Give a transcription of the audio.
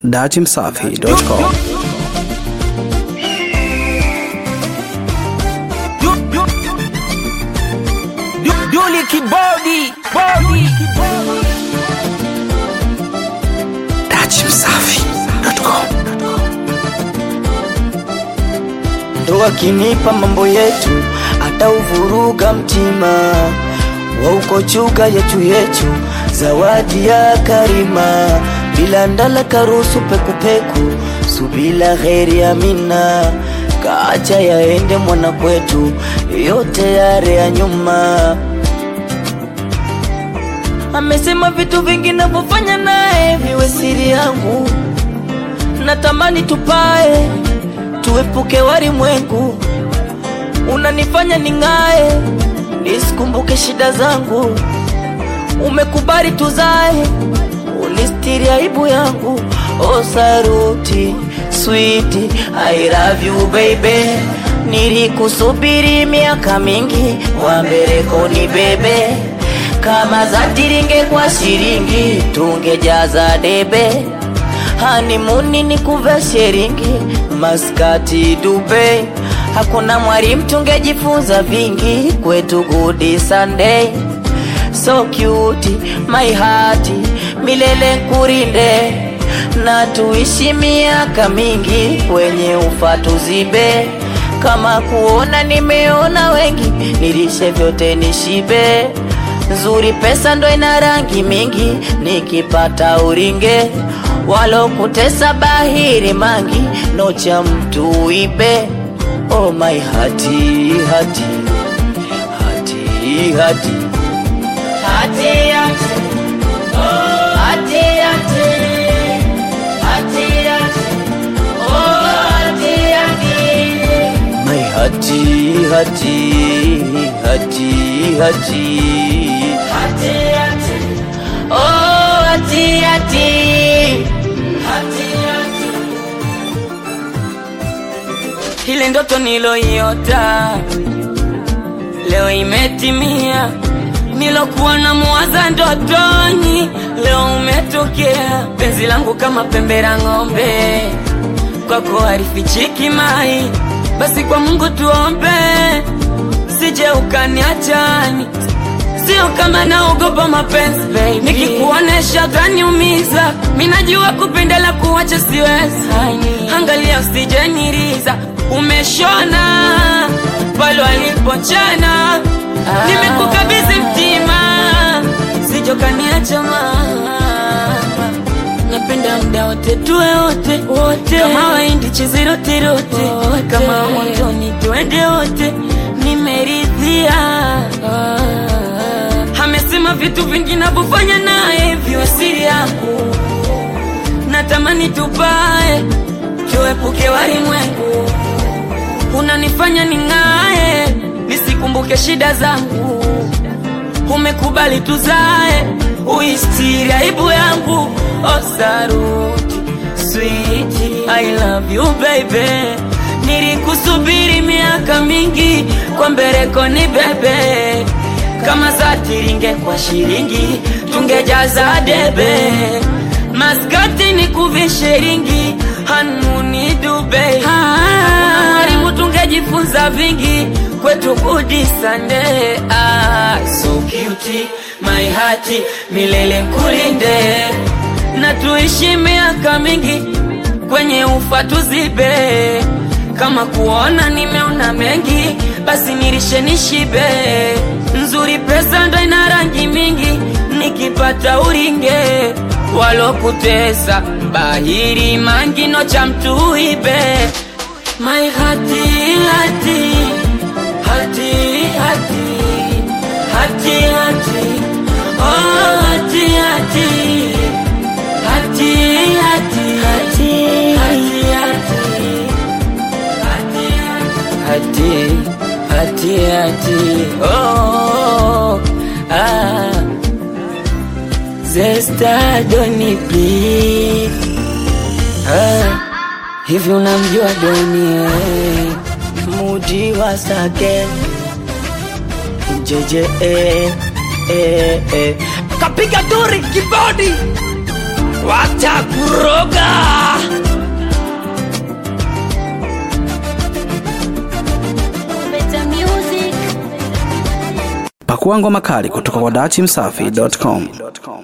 datimsafi.com Duli kibodi bodi datimsafi.com ndo akinipa mambo yetu atauvuruga mtima wa ukochuka yetu yetu zawadi ya karima bila ndala karusu pekupeku subila heri amina kaacha yaende mwana kwetu yote yare ya nyuma amesema vitu vingi navyofanya naye viwe siri yangu natamani tupae tuepuke walimwengu unanifanya ning'ae nisikumbuke shida zangu umekubali tuzae unistiri aibu yangu o saruti switi I love you baby nilikusubiri miaka mingi wambeleko ni bebe kama za tiringe kwa shiringi tungejaza debe hanimuni ni kuva sheringi maskati Dubai hakuna mwalimu tungejifunza vingi kwetu good Sunday so cute my heart milele kurinde na tuishi miaka mingi kwenye ufa tuzibe kama kuona nimeona wengi nilishe vyote nishibe nzuri pesa ndo ina rangi mingi nikipata uringe walokutesa bahiri mangi nocha mtu ibe oh my hati hati hati hati hati hati oh hati hati hati hati oh hati hati my hati hati hati hati hati hati oh hati hati hati hati ile ndoto niloiota leo imetimia nilokuwa na muwaza ndotoni leo umetokea penzi langu kama pembe la ng'ombe kwako halifichiki mai basi kwa mungu tuombe sije ukaniachani sio kama naogopa mapenzi baby. nikikuonesha utaniumiza minajua kupendela kuwacha siwezi angalia usijeniriza umeshona pale walipochana nimekukabidhi mtima sijokaniacha napenda mda wote tuwe wote wote kama waindi chizirotirote kama motoni tuende wote nimeridhia amesema vitu vingi navyofanya naye viwe siri yangu natamani tupae tuepuke walimwengu unanifanya ning'ae nisikumbuke shida zangu umekubali tuzae uistiri aibu yangu osaruti switi I love you baby nilikusubiri miaka mingi kwa mbereko ni bebe kama za tiringe kwa shiringi tungejaza debe maskati ni kuvishiringi hanuni Dubai mwalimu tungejifunza vingi kwetu kudi sande ah, so cute my heart milele kulinde na tuishi miaka mingi kwenye ufa tuzibe kama kuona nimeona mengi basi nirishe nishibe nzuri pesa ndo ina rangi mingi nikipata uringe walokutesa bahiri mangino cha mtu ibe my hati hati hati hati hati hati oh hati hati hati hati hati hati hati hati hati oh ah Zesta Doni please ah hivi unamjua Doni eh mudi wa sake jeje eh, eh, eh. kapiga duri kibodi watakuroga. Better music. Pakua ngoma kali kutoka kwa dachimsafi.com.